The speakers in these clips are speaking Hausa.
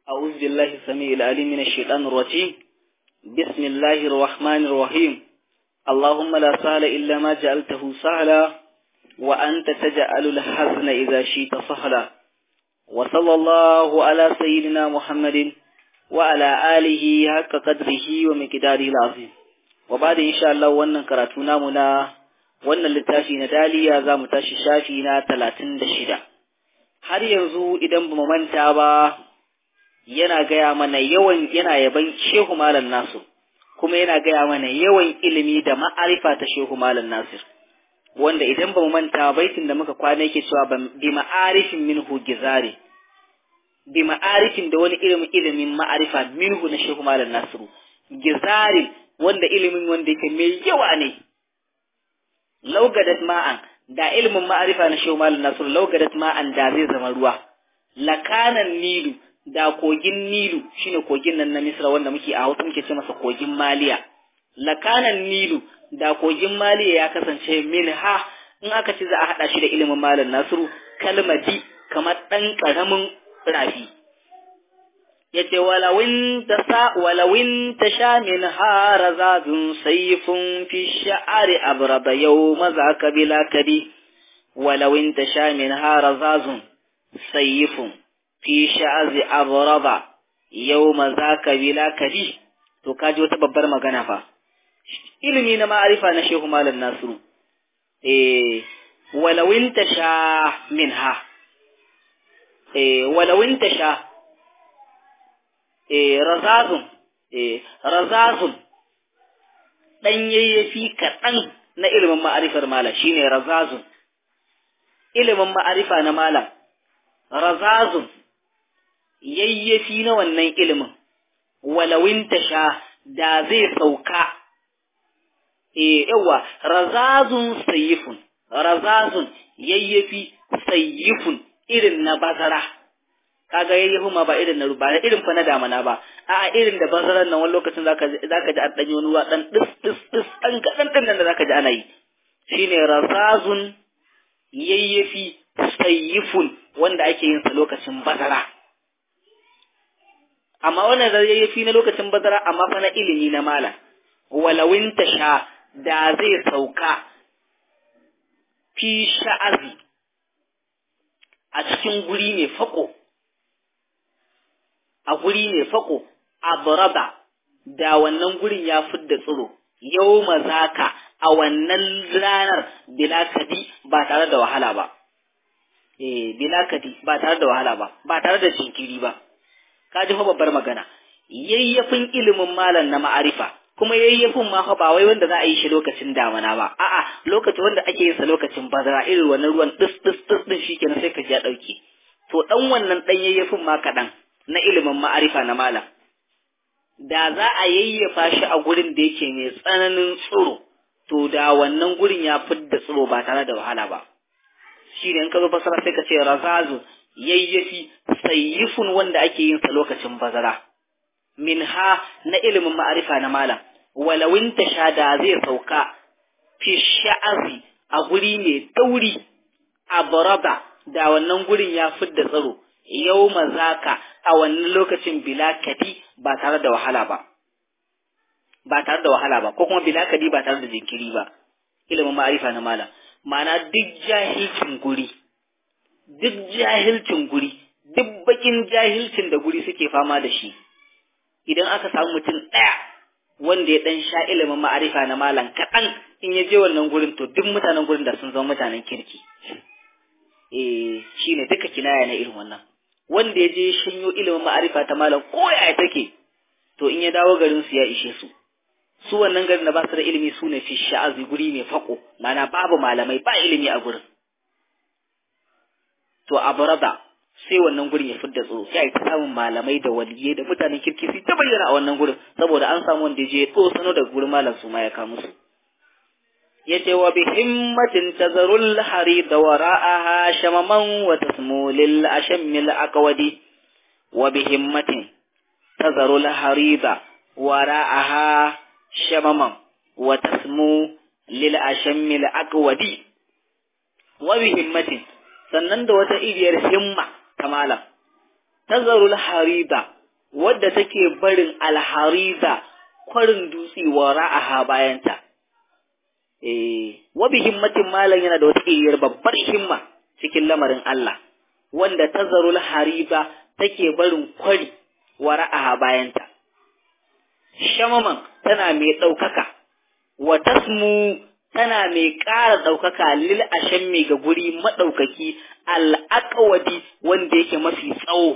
أعوذ بالله السميع العليم من الشيطان الرجيم بسم الله الرحمن الرحيم اللهم لا سهل إلا ما جعلته سهلا وأنت تجعل الحزن إذا شئت سهلا وصلى الله على سيدنا محمد وعلى آله حق قدره ومقداره العظيم وبعد إن شاء الله wannan karatu namu na wannan littafi na daliya za mu tashi shafi na talatin da shida har yanzu idan ba mu manta ba yana gaya mana yawan yana yaban shehu malam nasir kuma yana gaya mana yawan ilimi da ma'arifa ta shehu malam nasir wanda idan ba mu manta baitin da muka kwana yake cewa bi ma'arifin minhu gizari bi ma'arifin da wani ilimin ilimin ma'arifa minhu na shehu malam nasiru gizari wanda ilimin wanda yake mai yawa ne laugadat ma'an da ilimin ma'arifa na shehu malam nasiru laugadat ma'an da zai zama ruwa lakanan nilu da kogin nilu shine kogin nan na misra wanda muke a hausa muke ce masa kogin maliya lakanan nilu da kogin maliya ya kasance min ha in aka ce za a haɗa shi da ilimin malam nasiru kalmadi kamar ɗan ƙaramin rafi yace walawin ta sa walawin ta sha min hara zadun sayfun fi sha'ari abrada yau maza kabila kadi walawin ta sha min hara zadun sayfun fi sha'azi abrada yau maza kabila kadi to kaji wata babbar magana fa ilimi na ma'arifa na shehu malam nasiru eh walawin ta sha min ha eh walawin ta sha eh razazun eh razazun dan yayyafi kaɗan na ilimin ma'arifar malam shine razazun ilimin ma'arifa na malam razazun yayyafi na wannan ilimin walawin tasha da zai sauka eh yawa razazun sayifun razazun yayyafi sayifun irin na bazara kaga yayyafi ma ba irin na ba irin fa na damana ba a irin da bazaran nan wani lokacin zaka zaka ji an danyi wani ruwa dan dis dis dis dan kadan din nan da zaka ji ana yi shine razazun yayyafi sayifun wanda ake yin sa lokacin bazara amma wannan yayyafi na lokacin bazara amma fa na ilimi na malam walawin sha da zai sauka fi sha'azi a cikin guri mai fako a guri mai fako a baraba da wannan gurin ya fidda tsiro yau mazaka a wannan ranar bilakadi ba tare da wahala ba eh bilakadi ba tare da wahala ba ba tare da jinkiri ba ka ji fa babbar magana yayyafin ilimin malam na ma'arifa kuma yayyafin ma fa ba wai wanda za a yi shi lokacin damana ba a'a lokacin wanda ake yin sa lokacin bazara irin wannan ruwan dis dis dis din shikenan sai ka ji ya dauke to dan wannan dan yayyafin ma kadan na ilimin ma'arifa na malam da za a yayyafa shi a gurin da yake mai tsananin tsoro to da wannan gurin ya fidda tsoro ba tare da wahala ba shi ne in ka zo fasara sai ka ce razazu yayyafi sayyifun wanda ake yin sa lokacin bazara minha na ilimin ma'arifa na malam walawin sha da zai sauka fi sha'azi a guri mai dauri a baraba da wannan gurin ya fidda tsaro yau mazaka a wannan lokacin bilakadi ba tare da wahala ba ba tare da wahala ba ko kuma bilakadi ba tare da jinkiri ba ilimin ma'arifa na malam ma'ana duk jahilcin guri duk jahilcin guri duk bakin jahilcin da guri suke fama da shi idan aka samu mutum ɗaya wanda ya ɗan sha ilimin ma'arifa na malam kaɗan in ya je wannan gurin to duk mutanen gurin da sun zama mutanen kirki eh shine duka kinaya na irin wannan wanda ya je shanyo ilimin ma'arifa ta malam ko yaya take to in ya dawo garin su ya ishe su su wannan garin da ba su da ilimi su ne fi sha'azi guri mai fako mana babu malamai ba ilimi a gurin to a barada sai wannan gurin ya fidda tsoro sai ta samun malamai da waliyai da mutanen kirki su ta bayyana a wannan gurin saboda an samu wanda je ya sano daga gurin malam su ma ya kawo musu yace wa bi himmatin tazarul harid wara'aha shamaman wa tasmu lil ashammil aqwadi wa bi himmatin tazarul harida wara'aha shamaman wa tasmu lil ashammil aqwadi wa bi himmatin sannan da wata iriyar himma ta malam tazarul harida wadda take barin alhariza kwarin dutse wa ra'aha bayanta eh wa bi himmatin malam yana da wata iriyar babbar himma cikin lamarin Allah wanda tazarul hariba take barin kwari wa ra'aha bayanta shamaman tana mai ɗaukaka wa tasmu tana mai ƙara ɗaukaka lil ashammi ga guri maɗaukaki al'aƙawadi wanda yake mafi tsawo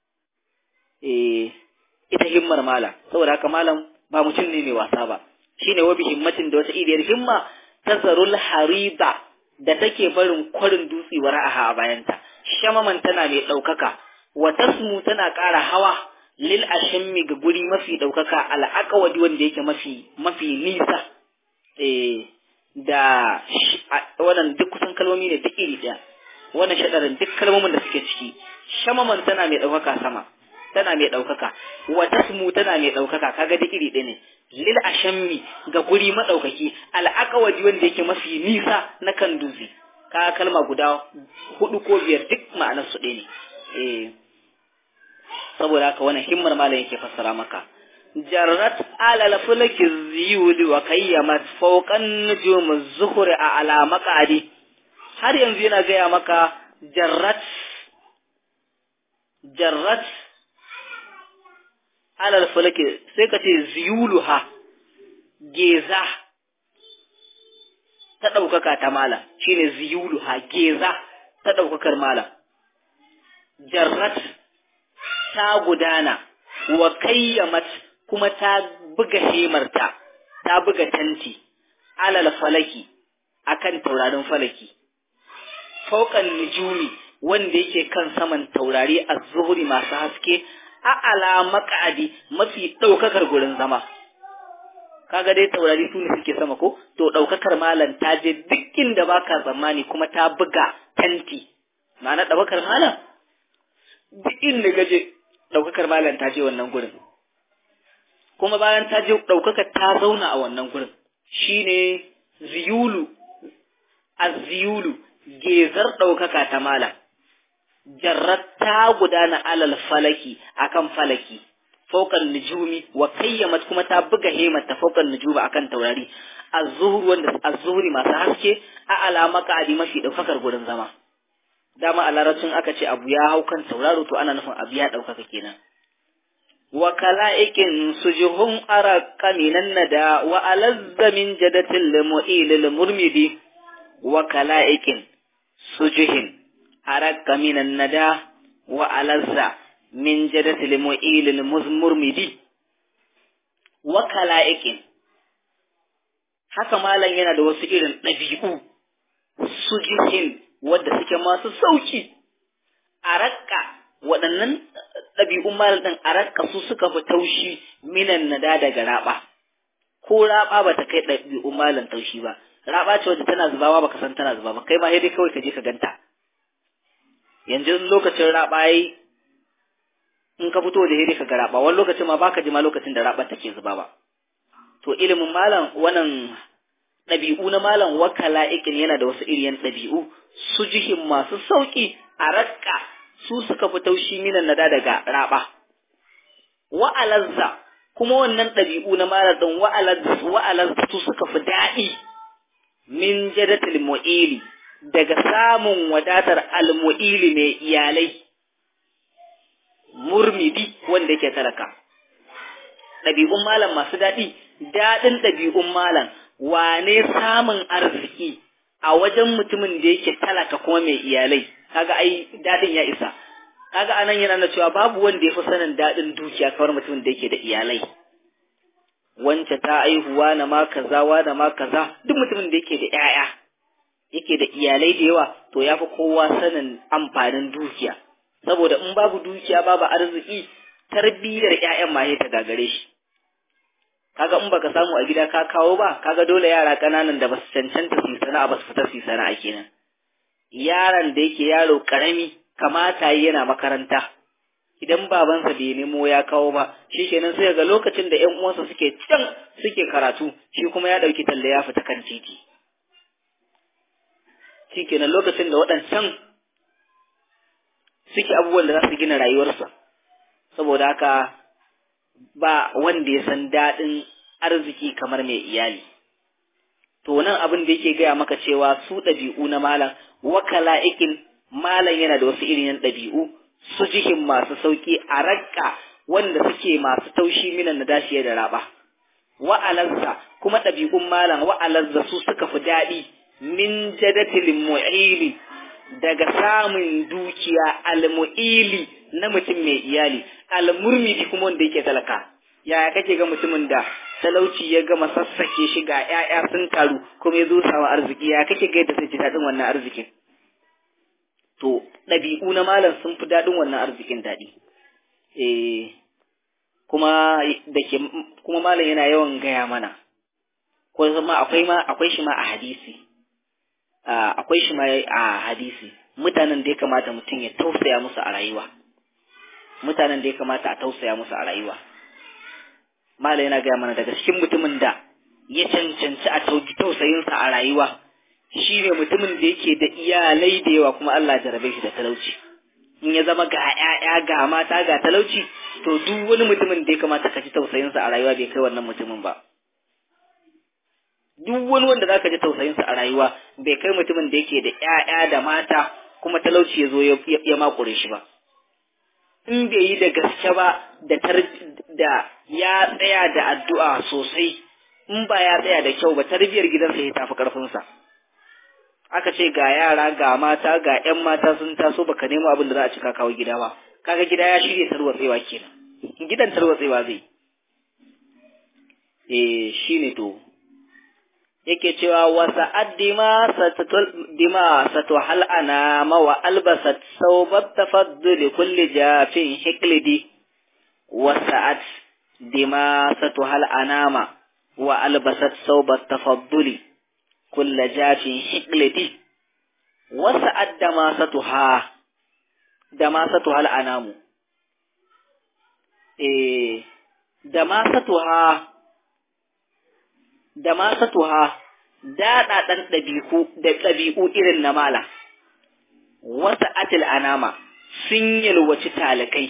eh ita himmar malam saboda haka malam ba mutum ne mai wasa ba shine wabi himmatin da wata iriyar himma tazarul hariba da take barin kwarin dutse wa ra'aha a bayanta shamaman tana mai ɗaukaka wa tasmu tana ƙara hawa lil ashammi ga guri mafi ɗaukaka al'aqawadi wanda yake mafi mafi nisa eh da wannan duk kusan kalmomi ne duk iri ɗaya wannan shadarin duk kalmomin da suke ciki shamaman tana mai ɗaukaka sama tana mai ɗaukaka wa tasmu tana mai ɗaukaka kaga duk iri ɗaya ne lil ashammi ga guri maɗaukaki al'aqawadi wanda yake mafi nisa na kan dutse ka kalma guda hudu ko biyar duk ma'anar su ɗaya ne eh saboda haka wannan himmar malam yake fassara maka jarrat alal fulki ziyuli wa kayyamat fawqan nujum az-zuhri ala maqadi har yanzu yana gaya maka jarrat jarrat alal fulki sai ka ce ziyuluha geza ta ɗaukaka ta malam shine ziyuluha geza ta ɗaukakar malam jarrat ta gudana wa kayyamat kuma ta buga hemarta ta buga tanti alal falaki akan taurarin falaki fauqan nujumi wanda yake kan saman taurari az-zuhri masu haske a ala maqadi mafi daukakar gurin zama kaga dai taurari su ne suke sama ko to daukakar malam ta je duk inda baka tsammani kuma ta buga tanti ma'ana daukakar malam duk inda gaje ɗaukakar malam ta je wannan gurin kuma bayan ta je ɗaukakar ta zauna a wannan gurin shine ziyulu aziyulu gezar ɗaukaka ta malam jarrat ta gudana alal falaki akan falaki faukan nujumi wa kayyamat kuma ta buga hemar ta faukan nujumi akan taurari az-zuhur wanda az-zuhri masu haske a alama ka'adi mafi ɗaukakar gurin zama dama a larabcin aka ce abu ya hau kan tauraro to ana nufin abu ya ɗaukaka kenan wa kala'ikin sujuhun ara kaminan nada wa alazza min jadatil mu'ilil murmidi wa kala'ikin sujuhin ara kaminan nada wa alazza min jadatil mu'ilil murmidi wa kala'ikin haka malam yana da wasu irin ɗabi'u sujuhin wadda suke masu sauki a rakka waɗannan ɗabi'un malam ɗin a rakka su suka fi taushi minan nada daga raba ko raba ba ta kai ɗabi'un malam taushi ba raba ce wadda tana zubawa baka san tana zuba ba kai ma sai dai kawai ka je ka ganta yanzu lokacin raba yayi in ka fito da hiri ka ga raba wani lokacin ma baka ji ma lokacin da raba take zuba ba to ilimin malam wannan ɗabi'u na malam wakala ikin yana da wasu iriyan ɗabi'u su jihin masu sauƙi a rakka su suka fi taushi minan nada daga raba wa'alazza kuma wannan ɗabi'u na malam ɗin wa'alazza su suka fi daɗi min jadatil mu'ili daga samun wadatar almu'ili mai iyalai murmidi wanda yake talaka ɗabi'un malam masu daɗi daɗin ɗabi'un malam wane samun arziki a wajen mutumin da yake talaka kuma mai iyalai kaga ai daɗin ya isa kaga anan yana na cewa babu wanda ya fi sanin daɗin dukiya kamar mutumin da yake da iyalai wance ta aihuwa na ma kaza wa na ma kaza duk mutumin da yake da ƴaƴa yake da iyalai da yawa to ya fi kowa sanin amfanin dukiya saboda in babu dukiya babu arziki tarbiyyar ƴaƴan ma ta gagare shi kaga in baka samu a gida ka kawo ba kaga dole yara kananan da basu cancanta su sana'a ba su fita su sana'a kenan yaron da yake yaro karami kamata yana makaranta idan babansa bai nemo ya kawo ba shi kenan sai ga lokacin da ƴan uwansa suke can suke karatu shi kuma ya ɗauki talle ya fita kan titi shi kenan lokacin da waɗancan suke abubuwan da za su gina rayuwarsa saboda haka ba wanda ya san daɗin arziki kamar mai iyali to nan abin da yake gaya maka cewa su ɗabi'u na malam wakala ikin malam yana da wasu irin ɗabi'u su jihin masu sauki a rakka wanda suke masu taushi minan na dashiya da raba wa'alarsa kuma ɗabi'un malam wa'alarsa su suka fi daɗi min jadatil mu'ili daga samun dukiya almu'ili na mutum mai iyali almurmidi kuma wanda yake talaka yaya kake ga mutumin da talauci ya gama sassake shi ga ƴaƴa sun taru kuma ya zo samu arziki ya kake ga yadda zai ji daɗin wannan arzikin to ɗabi'u na malam sun fi daɗin wannan arzikin daɗi eh kuma da ke kuma malam yana yawan gaya mana ko ma akwai ma akwai shi ma a hadisi akwai shi ma a hadisi mutanen da ya kamata mutum ya tausaya musu a rayuwa mutanen da ya kamata a tausaya musu a rayuwa malam yana gaya mana daga cikin mutumin da ya cancanci a tausayinsa a rayuwa shi ne mutumin da yake da iyalai da yawa kuma Allah jarabe shi da talauci in ya zama ga ƴaƴa ga mata ga talauci to duk wani mutumin da ya kamata ka ji tausayinsa a rayuwa bai kai wannan mutumin ba duk wani wanda zaka ji tausayinsa a rayuwa bai kai mutumin da yake da ƴaƴa da mata kuma talauci ya zo ya makure shi ba in bai yi da gaske ba da da ya tsaya da addu'a sosai in ba ya tsaya da kyau ba tarbiyar gidansa ya tafi karfinsa aka ce ga yara ga mata ga ƴan mata sun taso baka nemo abin da za a cika kawo gida ba kaga gida ya shirya tarwatsewa kenan gidan tarwatsewa zai eh shine to yake cewa wasa addima satatul dima satu hal ana ma wa albasat sawbat tafaddul kulli jafin hiklidi wasa'at dima satu hal anama wa albasat sawbat tafadduli kulla jafin hiklidi wasa'at dama satu ha dama satu hal anamu eh dama satu ha da masatuha daɗaɗan ɗabi'u da ɗabi'u irin na mala, wata atil anama sun yalwaci talakai.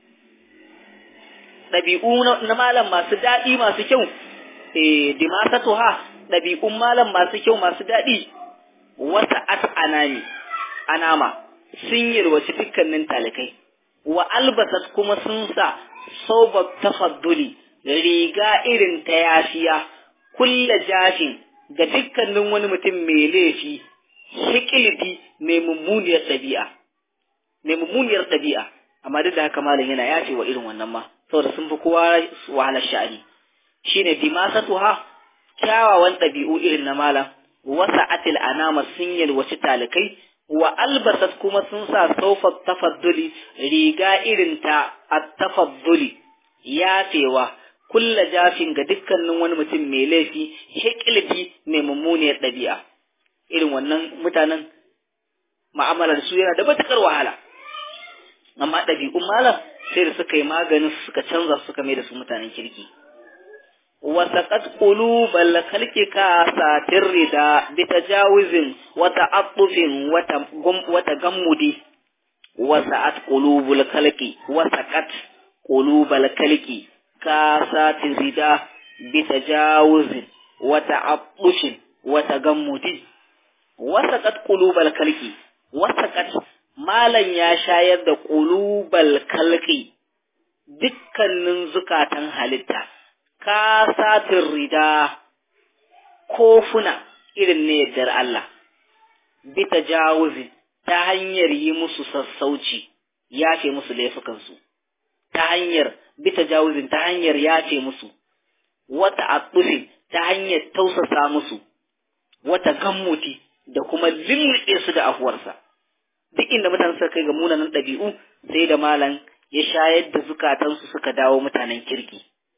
Ɗabi'u na malam masu daɗi masu kyau, eh, di masatuha ɗabi'un malam masu kyau masu daɗi, wata at anami, anama sun yalwaci dukkanin talakai. Wa albasat kuma sun sa sobar tafadduli riga irin ta yafiya. kulla jafin ga dukkanin wani mutum mai laifi hikiliti mai mummuniyar ɗabi'a mai mummuniyar ɗabi'a amma duk da haka malam yana yafe wa irin wannan ma saboda sun fi kowa wahalar sha'ani shine dimasatuha kyawawan ɗabi'u irin na malam wasa atil anama sun yalwaci talikai wa albasat kuma sun sa saufa tafadduli riga irin ta at-tafadduli yafewa kulla jafin ga dukkanin wani mutum mai laifi hikilti mai mummuniyar ɗabi'a irin wannan mutanen ma'amalar su yana da matuƙar wahala amma ɗabi'un malam sai da suka yi maganin suka canza suka mai da su mutanen kirki wasaqat qulubal khalqi ka satir rida bi tajawuzin wa ta'attufin wa tagammudi wasa'at qulubul khalqi wasaqat qulubal khalqi كاسات الرداء بتجاوز وتعطش وتجمد وسقط قلوب الكلك وسقط malan ya shayar da ƙulubal kalki dukkanin zukatan halitta kasatin rida kofuna irin ne yardar Allah bita jawuzi ta hanyar yi musu sassauci yafe musu laifukansu ta hanyar bita jawuzin ta hanyar yace musu wata atsufin ta hanyar tausasa musu wata gammuti da kuma limriɗe su da afuwarsa duk inda mutane suka kai ga munanan ɗabi'u sai da malam ya shayar da zukatansu suka dawo mutanen kirki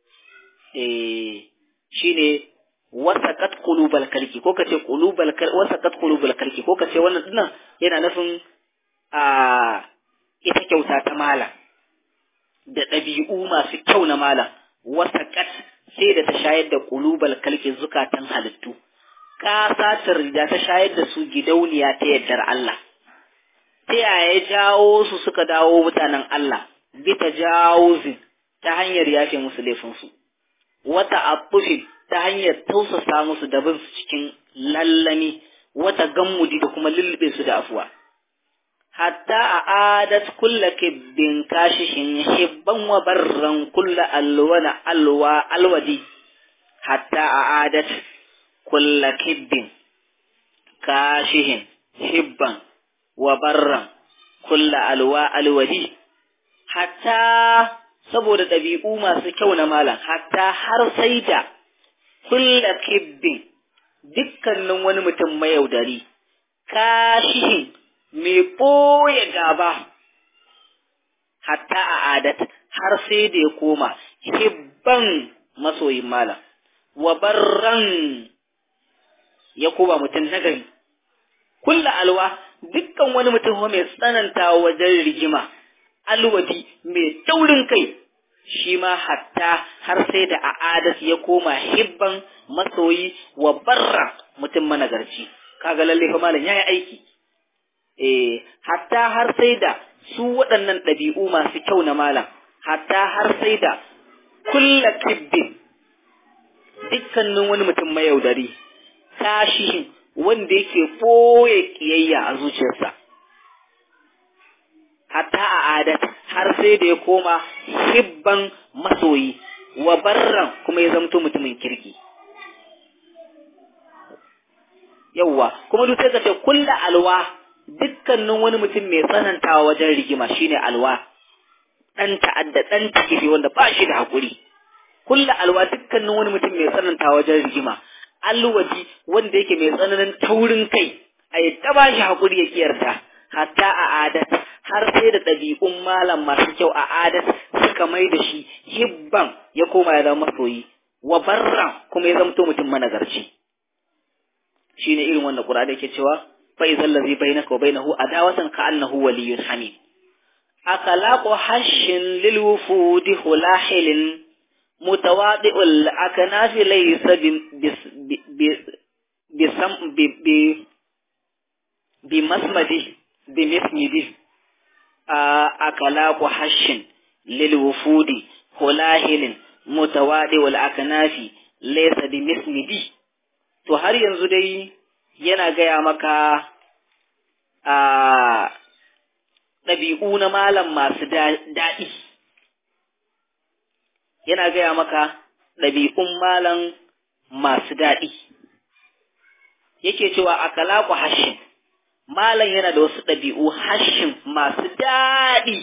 eh shine wasaqat qulubal kalki ko kace qulubal kal wasaqat qulubal kalki ko kace wannan dinnan yana nufin a ita kyauta ta malam da ɗabi'u masu kyau na malam wasaƙat sai da ta shayar da ƙulubal kalki zukatan halittu ƙasatar da ta shayar da su gidauniya ta yardar Allah ta yaya jawo su suka dawo mutanen Allah bi ta jawo ta hanyar yafe musu laifinsu wata atufin ta hanyar tausasa musu da bin su cikin lallami wata gammudi da kuma lullube su da afuwa hatta a adat kulla kibbin kashishin hibban wa barran kulla alwana alwa alwadi hatta a adat kulla kibbin kashihin hibban wa barran kulla alwa alwadi hatta saboda ɗabi'u masu kyau na malam hatta har sai da kulla kibbin dukkanin wani mutum mayaudari kashihin mai ɓoye gaba hatta a adat har sai da ya koma hibban masoyin malam wa barran ya koma mutum nagari kulla alwa dukkan wani mutum mai tsananta wajen rigima alwadi mai taurin kai shi ma hatta har sai da a adat ya koma hibban masoyi wa barra mutum managarci kaga lalle fa malam yayi aiki eh hatta har sai da su waɗannan ɗabi'u masu kyau na malam hatta har sai da kulla kibbin dukkanin wani mutum mayaudari kashihin wanda yake ɓoye ƙiyayya a zuciyarsa hatta a adat har sai da ya koma hibban masoyi wa barran kuma ya zamto mutumin kirki yawwa kuma duk sai ka ce kulla alwa dukkanin wani mutum mai tsanantawa wajen rigima shine alwa dan ta'adda dan takifi wanda ba shi da hakuri kulla alwa dukkanin wani mutum mai tsanantawa wajen rigima alwaji wanda yake mai tsananin taurin kai a yi ta bashi hakuri ya kiyarta hatta a adat har sai da ɗabi'un malam masu kyau a adat suka mai da shi hibban ya koma ya zama masoyi wa barra kuma ya zamto mutum managarci shine irin wannan qur'ani yake cewa fa idzal ladhi bainaka wa bainahu adawatan ka annahu waliyyun hamid akalaqu hashin lil wufudi hulahilin mutawadi'ul aknafi laysa bi bisam bi bi bi masmadi bi mismidi akalaqu hashin lil wufudi hulahilin mutawadi'ul aknafi laysa bi mismidi to har yanzu dai yana gaya maka a ɗabi'u na malam masu daɗi yana gaya maka ɗabi'un malam masu daɗi yake cewa a kalaku hashin malam yana da wasu ɗabi'u hashin masu daɗi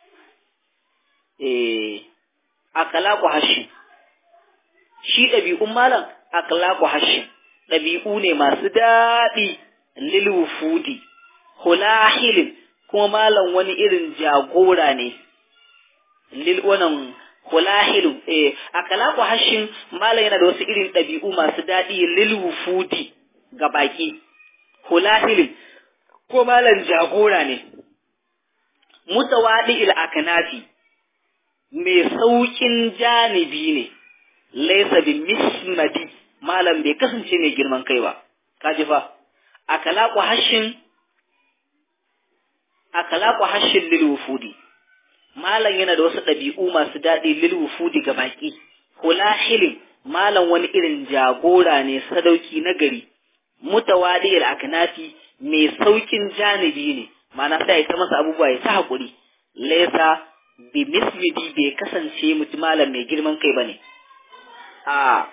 eh a kalaku hashin shi ɗabi'un malam a kalaku hashin ɗabi'u ne masu daɗi lilwufudi hulahilin kuma malam wani irin jagora ne lil wannan hulahilu eh akalaku hashin malam yana da wasu irin ɗabi'u masu daɗi lilwufudi ga baki hulahilin ko malam jagora ne mutawadi il akanafi mai saukin janibi ne laisa bi mismadi malam bai kasance mai girman kai ba kaji fa akalaku hashin akalaku hashin lil wufudi malam yana da wasu ɗabi'u masu daɗi lil wufudi ga baki hulahilin malam wani irin jagora ne sadauki na gari mutawadi al aknafi mai saukin janibi ne ma'ana sai ya ta masa abubuwa ya ta hakuri laysa bi mismidi bai kasance mutum malam mai girman kai bane a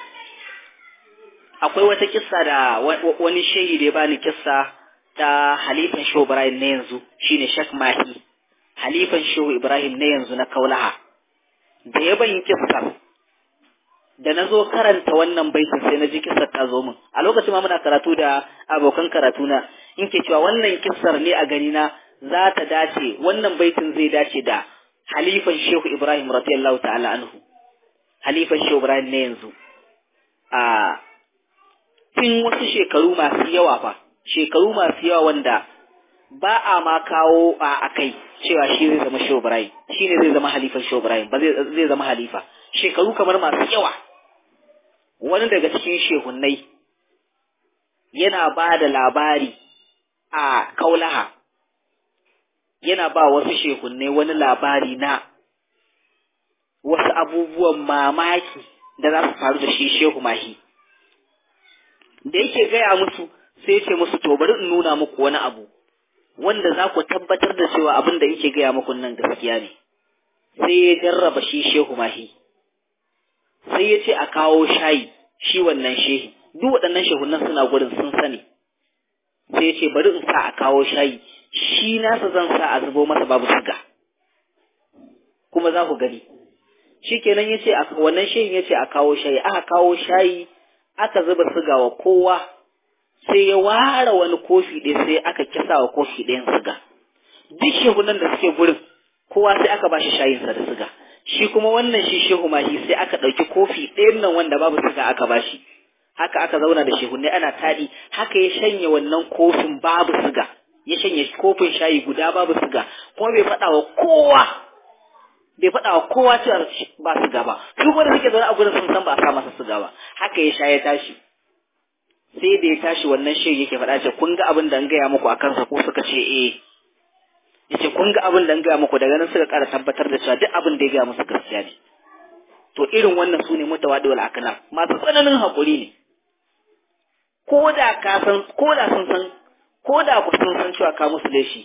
akwai wata kissa da wani shehi da ya bani kissa ta halifan shehu ibrahim na yanzu shine shak mahi halifan shehu ibrahim na yanzu na kaulaha da ya bayin kissar da na zo karanta wannan baitin sai na ji kissar ta zo min a lokacin ma muna karatu da abokan karatu na in ke cewa wannan kissar ne a gani na za ta dace wannan baitin zai dace da halifan shehu ibrahim radiyallahu ta'ala anhu halifan shehu ibrahim na yanzu a tun wasu shekaru masu yawa fa shekaru masu yawa wanda ba a ma kawo a akai cewa shi zai zama Shehu Ibrahim shi ne zai zama halifan Shehu Ibrahim ba zai zama halifa shekaru kamar masu yawa wani daga cikin shehunnai yana ba da labari a kaulaha yana ba wasu shehunnai wani labari na abubuwan mamaki da za su faru da shi shehu mahi da yake gaya musu sai ya ce musu to bari in nuna muku wani abu wanda za ku tabbatar da cewa abin da yake gaya muku nan gaskiya ne sai ya jarraba shi shehu mahi sai ya ce a kawo shayi shi wannan shehi duk waɗannan shehunan suna gurin sun sani sai ya ce bari in sa a kawo shayi shi nasa zan sa a zubo masa babu suga kuma za ku gani shi kenan ya ce wannan shehin ya ce a kawo shayi aka kawo shayi aka zuba suga wa kowa sai ya ware wani kofi ɗaya sai aka kisa wa kofi ɗayan suga duk shehunan da suke gurin kowa sai aka ba shi shayinsa da suga shi kuma wannan shi shehu mahi sai aka ɗauki kofi ɗayan nan wanda babu suga aka ba shi haka aka zauna da shehunai ana taɗi haka ya shanye wannan kofin babu suga ya shanye kofin shayi guda babu suga kuma bai faɗa wa kowa bai faɗa wa kowa cewa ba suga ba duk wanda suke zaune a gurin sun san ba a sa masa suga ba haka ya sha ya tashi sai da ya tashi wannan shehi yake faɗa ce kun ga abin da an gaya muku a kansa ko suka ce eh yace kun ga abin da an gaya muku daga nan suka ƙara tabbatar da cewa duk abin da ya gaya musu gaskiya ne to irin wannan su ne mutawadi wal akna masu tsananin haƙuri ne ko da ka san ko da sun san ko da ku sun san cewa ka musu laifi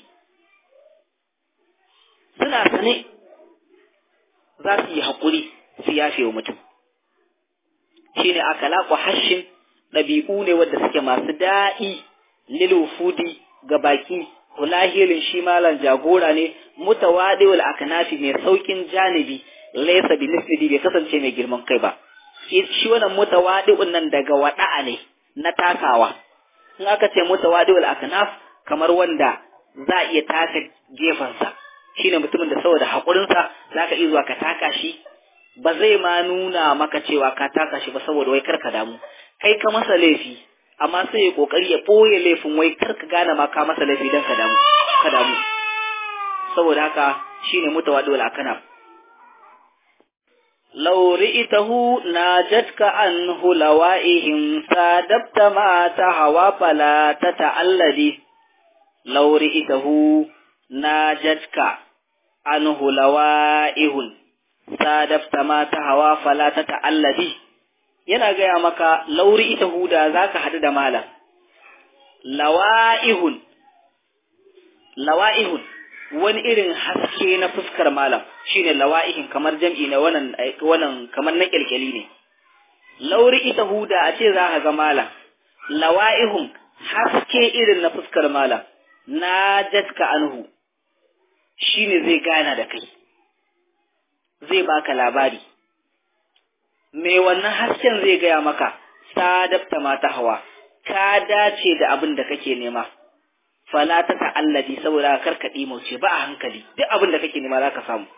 suna sane za su yi haƙuri su yafe wa mutum shine akalaku hashin ɗabi'u ne wadda suke masu daɗi lil wufudi ga baki kulahilin shi malam jagora ne mutawadi wal aknafi mai saukin janibi laysa bi nisbi bai kasance mai girman kai ba shi wannan mutawadi nan daga wada'a ne na takawa in aka ce mutawadi wal aknaf kamar wanda za a iya taka gefansa shine mutumin da saboda haƙurinsa za ka iya zuwa ka taka shi ba zai ma nuna maka cewa ka taka shi ba saboda wai kar ka damu kai ka masa laifi amma sai ya kokari ya ɓoye laifin wai kar ka gane ma ka masa laifi don ka damu ka damu saboda haka shine mutawadi wal aknaf لو رئته ناجتك عنه لوائهم سادبت ما تهوى فلا تتعلدي لو رئته ناجتك عنه لوائه سادبت ما تهوى فلا تتعلدي yana gaya maka lauri ita huda za ka haɗu da malam lawa'ihun lawa'ihun wani irin haske na fuskar malam shine lawa'ihin kamar jam'i na wannan wannan kamar na kyalkyali ne lauri ita huda a ce za ka ga malam lawa'ihun haske irin na fuskar malam na jatka anhu shine zai gana da kai zai baka labari me wannan hasken zai gaya maka sadabta mata hawa ka dace da abin da kake nema fala ta ta'alladi saboda karkaɗi mauce ba a hankali duk abin da kake nema za ka samu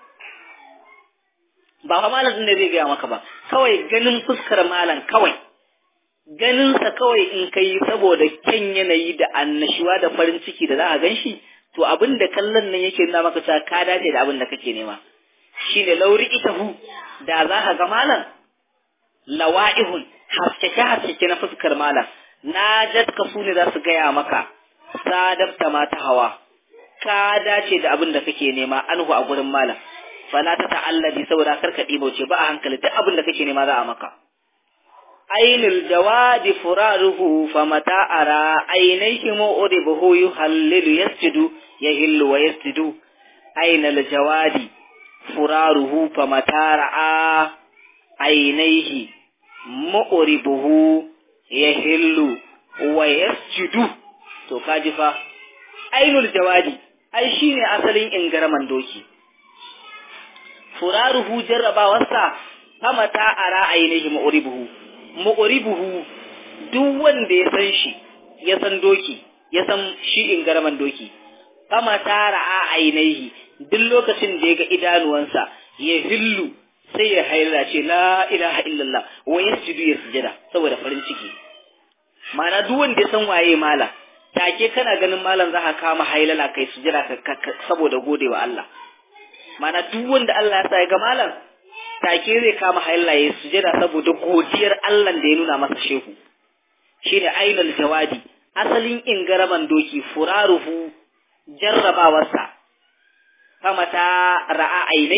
ba fa malam din ne zai gaya maka ba kawai ganin fuskar malam kawai ganinsa kawai in kai saboda kyan yanayi da annashuwa da farin ciki da za a gan shi to abin da kallon nan yake nuna maka cewa ka dace da abin da kake nema shine lauri itahu da za ka ga malam lawa'ihun haskeke haskeke na fuskar malam na jatka su ne za su gaya maka sadabta mata hawa ka dace da abin da kake nema anhu a gurin malam fala ta ta'alladi saboda karka ce ba a hankali duk abin da kake nema za a maka ainul jawadi furaruhu famata ara ainihi mu'ribuhu yuhallilu yasjudu yahillu wa yasjudu ainul jawadi furaruhu famata ra'a ainihi mu'ribuhu yahillu wa yasjudu to kaji fa ainul jawadi ai shine asalin ingaraman doki furaruhu jarrabawarsa famata ara ainihi mu'ribuhu mu'ribuhu duk wanda ya san shi ya san doki ya san shi ingaraman doki famata ra'a ainihi duk lokacin da ya ga idanuwansa ya hillu sai ya haila ce la ilaha illallah wa yasjudu ya sujada saboda farin ciki ma'ana duk wanda ya san waye mala take kana ganin malam za ka kama hailala kai sujada saboda gode wa Allah mana duk wanda Allah ya sa ya ga malam take zai kama hailala ya sujada saboda godiyar Allah da ya nuna masa shehu shine ainul jawadi asalin ingaraman doki furaruhu jarrabawarsa famata ra'a ainihi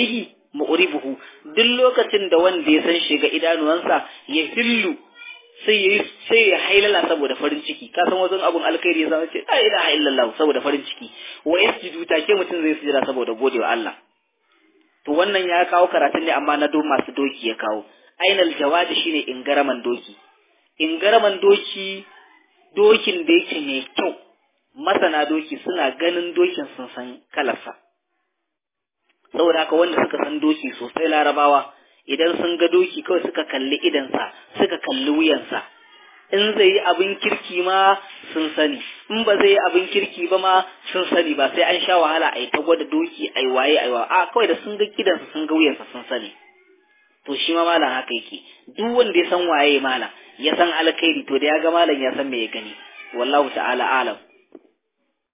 mu'ribuhu duk lokacin da wanda ya san shiga idanuwansa ya hillu sai ya sai ya hailala saboda farin ciki ka san wajen abun alkhairi ya zama ce la ilaha illallah saboda farin ciki wa yasjudu take mutum zai sujada saboda godewa Allah to wannan ya kawo karatun ne amma na do masu doki ya kawo ainal jawadi shine ingaraman doki ingaraman doki dokin da yake mai kyau masana doki suna ganin dokin sun san kalarsa saboda haka wanda suka san doki sosai larabawa idan sun ga doki kawai suka kalli idansa suka kalli wuyansa in zai yi abin kirki ma sun sani in ba zai yi abin kirki ba ma sun sani ba sai an sha wahala a yi ta gwada doki a yi waye a yi a kawai da sun ga gidansa sun ga wuyansa sun sani to shi ma malam haka yake duk wanda ya san waye malam ya san alkhairi to da ya ga malam ya san me ya gani wallahu ta'ala alam